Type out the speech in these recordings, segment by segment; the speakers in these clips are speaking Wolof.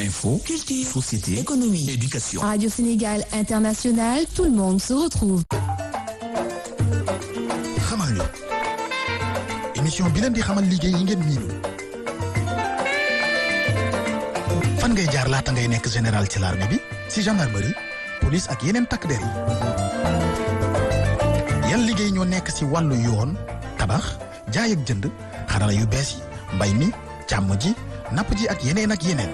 Info, Culture, société, économie, éducation. Radio Sénégal International, tout le monde se retrouve. xamal ñu émission bi leen di xamal liggéey yi ngeen miinul fan ngay jaar laata ngay nekk général ci l'armée bi si gendarmerie police ak yeneen takk der yi yan liggéey ñoo nekk si wàllu yoon tabax jaay ak jënd xarala yu bees yi mbay mi càmm ji napp ji ak yeneen ak yeneen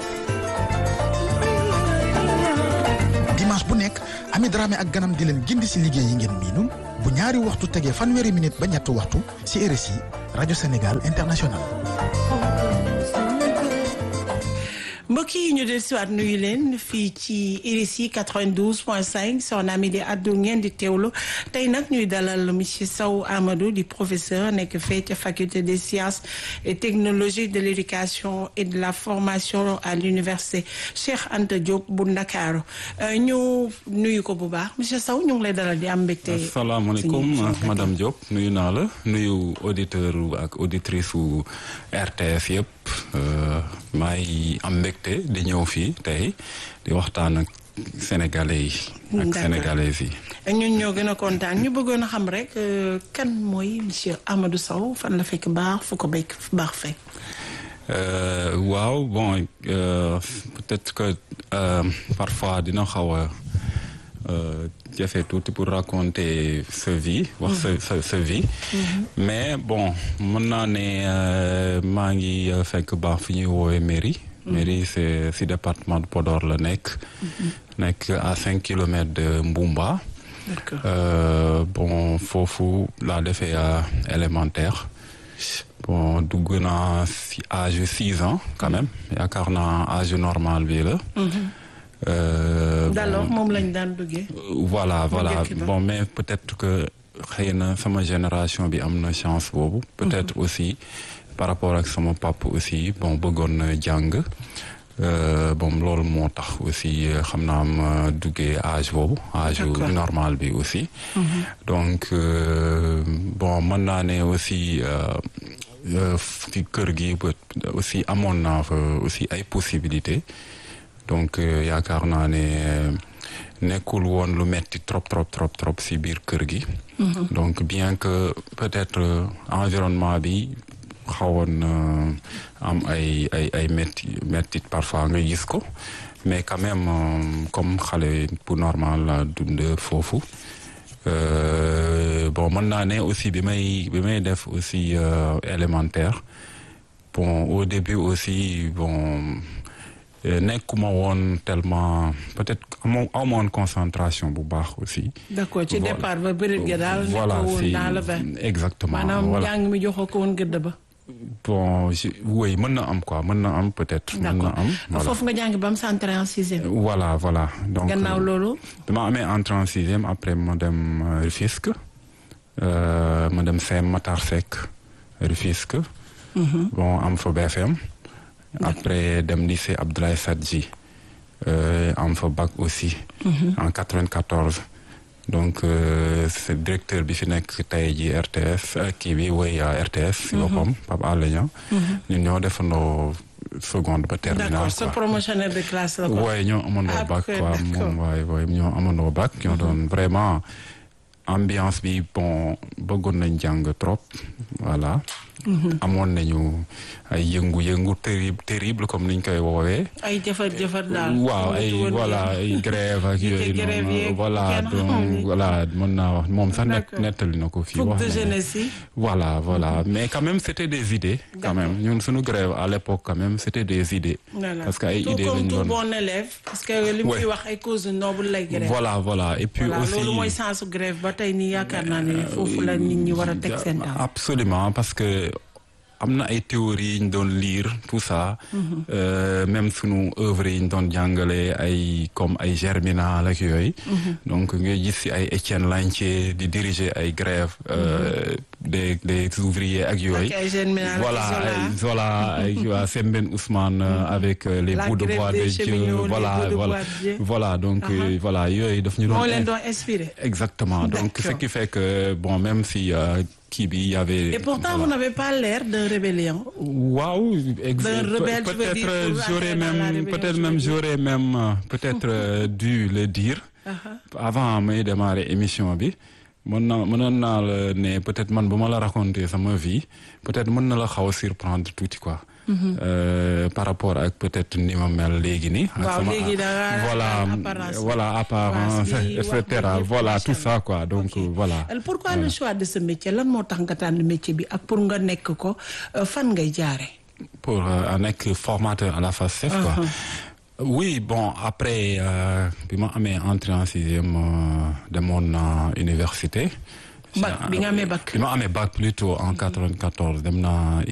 dimanche bu nekk Ami Dramé ak ganam di leen gindi si liggéey yi ngeen miinul bu ñaari waxtu tegee fanweeri minute ba ñetti waxtu si RSI rajo Sénégal international. mbokk yi ñu del siwaat nuyu leen fii ci RSI 92.5 soxna mi di addu ngeen di teewlu tey nag ñuy dalal monsieur Sow Amadou di professeur nekk fee ca faculté des sciences et technologies de l'éducation et de la formation à l'université Cheikh Anta Diop bu Ndakaaru ñu nuyu ko bu baax monsieur Sow ñu ngi lay dalal di am mbégte asalaamaaleykum madame Diop nuyu naa la nuyu auditeur ak auditrice u RTS yëpp maa ngi am mbégte di ñëw fii tey di waxtaan ak sénégalais yi ak sénégalaises yi ñun ñoo gën a kontaan ñu bëggoon a xam rek kan mooy monsieur Amadou Sow fan la fekk baax fu ko béy baax fekk waaw bon peut-être que parfois dina xaw a jafe tuuti pour raconter sa vie wax sa sa sa vie mais bon mën naa ne maa ngi fekk baax fi ñuy woowee mairie mairie c'est si département de Podor la nekk nekk à cinq kilomètres de Mboumba bon foofu laa defee élémentaire bon dugg naa si âge six ans quand même yaakaar naa âge normal bi la d'alors moom lañ daan duggee. voilà voilà bon mais peut-être que xëy na sama génération bi am na chance boobu. peut-être aussi par rapport ak sama papa aussi bon bëggoon na jàng. bon loolu moo tax aussi xam naa ma duggee âge boobu. âge normal bi aussi. donc bon mën naa ne aussi ci kër gi aussi amoon naa fa aussi ay possibilités. donc yaakaar naa ne nekkul woon lu metti trop trop trop trop ci biir kër gi. donc bien que peut-être environnement bi xawoon am ay ay ay metti metti parfois nga gis ko mais quand même comme xale bu normal la dund foofu bon mën naa ne aussi bi may bi may def aussi élémentaire bon au début aussi bon. nekkuma woon tellement peut-être amoo amoon concentration bu baax aussi. d'accord ci départ ba bëri ga daal. voilà woon dans le bain. exactement maanaam njàng mi joxoo ko woon gëdd ba. bon je oui mën na am quoi mën na am peut-être. mën na am d'accord foofu nga jàng ba mu entrée en sixième. voilà voilà donc gannaaw loolu. dama amee entrée en sixième après ma dem Rufisque ma dem CEM Matar Seck Rufisque. bon am fa BFM. après dem lycée Abdoulaye Sadji am fa bac aussi. en 94. donc c'est directeur bi fi nekk tey ji RTS kii bi woy RTS. si boppam Pape Alé Niang ñun ñoo defandoo seconde ba terminale d'accord sa promotionnaire de classe la ko. waaye ñoo amandoo bac quoi moom waaye waaye ñoo amandoo bac ñoo doon vraiment ambiance bi bon bëggoon nañ jàng trop voilà. amoon nañu ay yëngu-yëngu terrible terrible comme niñ koy woowee. ay jëfar jëfar daal. waaw ay voilà ay grève ak yooyu noonu voilà donc voilà mën naa wax moom sax net nettali na ko fii. wax de jeunesse yi. voilà voilà mais quand même c'était des idées. quand même ñun suñu grève à l'époque quand même c'était des idées. parce que ay idées lañu doon tout bon élève. parce que li muy wax ay cause noble lay grève. voilà voilà et puis aussi loolu mooy sensu grève ba tey nii yaakaar naa ne foofu la nit ñi war a teg seen daaw. absolument parce que. am na ay théories yi ñu doon lire tout ça. même sunu œuvre yi ñu doon jàngale ay comme ay Germinal ak yooyu. donc ngay gis ci ay Étienne Lantier di diriger ay grèves des des ouvriers ak yooyu. voilà ay voilà ay waa Sembène Ousmane avec les bouts de bois de Dieu voilà voilà voilà donc voilà yooyu daf ñu doon. moo leen doon inspiré. exactement donc ce qui fait que bon même si. kii bi y avait. Et pourtant, vous n'avez pas l'air d'un rébellion. Waaw, ex- D'un rebelle, tu veux dire, peut-être pour j'aurais entrer dans la même rébellion, peut-être tu même veux dire. j'aurais même euh, peut-être euh, dû le dire avant may démarrer émission bi. mën na mënoon naa la ne peut-être man bu ma la raconter sama vie peut-être mën na la xaw a surprendre tuuti quoi. Euh, par rapport ak peut-être ni ma mel léegi nii. ak Waaw, sama- léegi da nga- voilà apparence bi. voilà apparence Face bi, et wax bi cetera yëpp, voilà macha tout ça Allah. quoi donc Ok. voilà. Alors, pourquoi le choix de ce métier lan moo tax nga tànn métier bi ak pour nga nekk ko euh, fan ngay jaare pour euh, nekk formateur à la FACEF quoi. Oui, bon, après, euh, bi ma amee entrée en sixième euh, demoon na université. Bac, bi nga amee bac. bi ma amee bac plutôt en 94 dem na